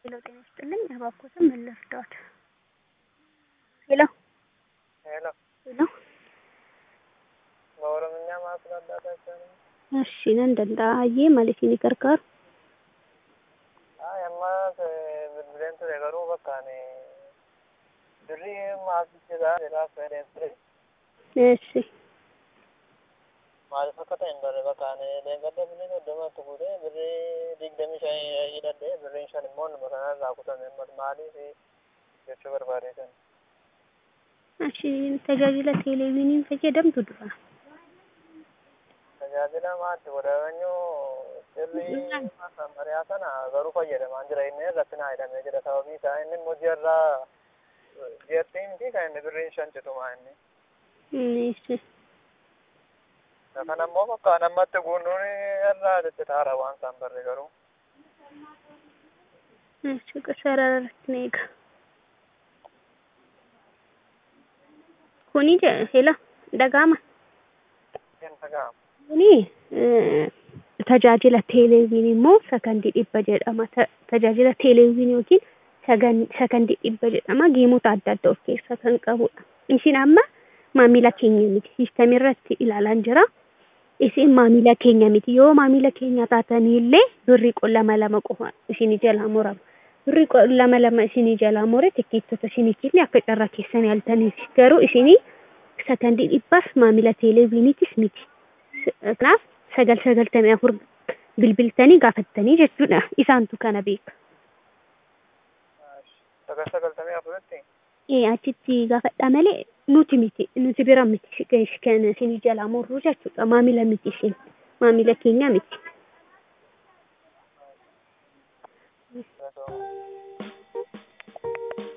ሄሎ ጤና ይስጥልኝ እባክዎትን ምን ልርዳዎት? ሄሎ ሄሎ ሄሎ በኦሮምኛ ማስረዳት አይቻልም? እሺ nan danda'ayyee maaliifini gargaaru? Ay, ammas bilbileen ture garuu bakka ani birrii maasichidha jedhaa fedheen ture. እሺ Maaliif akka ta'e hin barre bakka ani leengadda birrii soddomatti fuudhee birrii digdamii shan hidhadhee birriin shan immoo numa kanarraa kutame ammas maaliif jechuu barbaadeetan. እሺ tajaajila teeleviiniin fayyadamtu dura. Tajaajila maatti wadaanyuu sirrii masamariyaa sana garuu fayyadamaan jira inni irratti naa hidhamee jira sababii isaa inni immoo ji'arraa ji'attii miti kan inni birriin shan citumaa inni. እሺ Kan ammoo bakka namatti guunnuun irraa ciccitaara waan isaan barre garuu. እሺ sararratti na eega. Kuni je- hela dhaga'ama. Hin dhaga'amu. Kuni eh, tajaajila teeleviinii immoo sakandii dhibba jedhama. Ta- Tajaajila teeleviinii yookiin sagan- sakandii dhibba jedhama. Geemota adda addaa of keessaa kan qabudha. Isin amma maamila keenya miti. Siistamii irratti ilaalaan jira. Isin maamila keenya miti. Yoo maamila keenya taatanillee birrii lama lama qofa isinii jalaa murama. Birrii lama lama isinii jalaa mure tikkeettota isiniitillee akka carraa keessanii haltaniif. Garuu isinii sakandii dhibbaaf maamila teeleviiniitis miti. Kanaaf sagal sagaltamii afur bilbiltanii gaafattanii jechuudha. Isaantu kana beeka. Sagal sagaltamii afuritti Ee achitti gaafadhaa malee nuti miti nuti bira miti kan isinii jalaa murru jechuudha. Maamila miti isin maamila keenya miti. osoo